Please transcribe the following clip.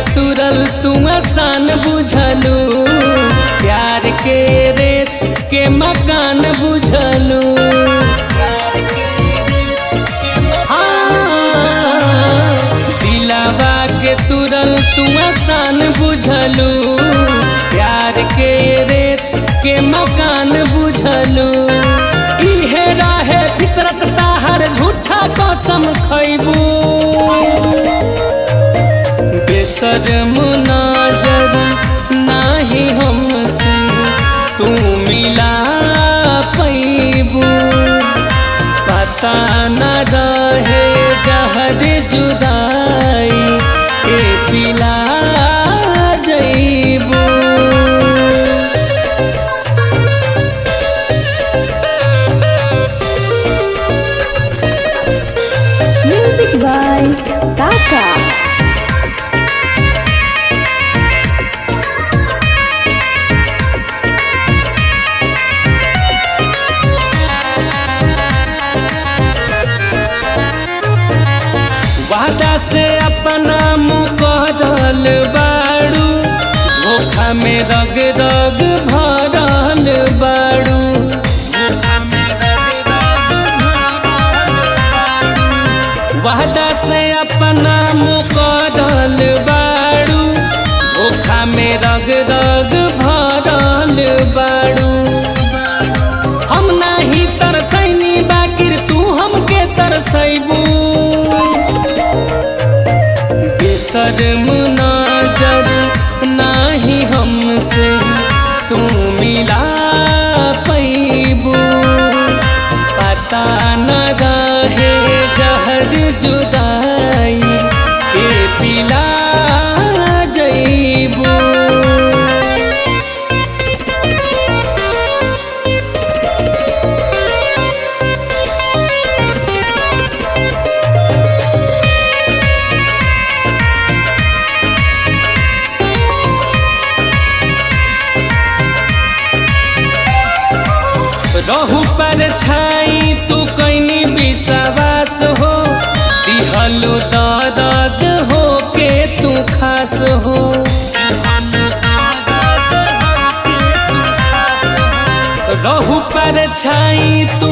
तुरल तू आसान बुझलू प्यार के रेत के मकान बुझलू हाँ, दिलावा के तुरल तू आसान बुझलू प्यार के रेत के मकान बुझलू इहे रहे फितरत ताहर झूठा कसम खैबू बेशर्म नजर नाही हमसे तू मिला पैबू पता न रहे जहर जुदाई के पिला जैबू Music by Taka. वादा से अपना मुकरल बाड़ू धोखा में रग रग भरल बाड़ू वादा से अपना मुकरल बाड़ू धोखा में रग रग भरल बाड़ू हम नाही तरसैनी बाकिर तू हमके तरसैबू बेशर्म नजर नाही हमसे तू मिला पैबू पता न रहे जहर जुदाई के पिला जैबू रहू पर छाई तू कैनी विश्वास हो दिहलो दर्द हो के तू खास हो रहू पर छाई तू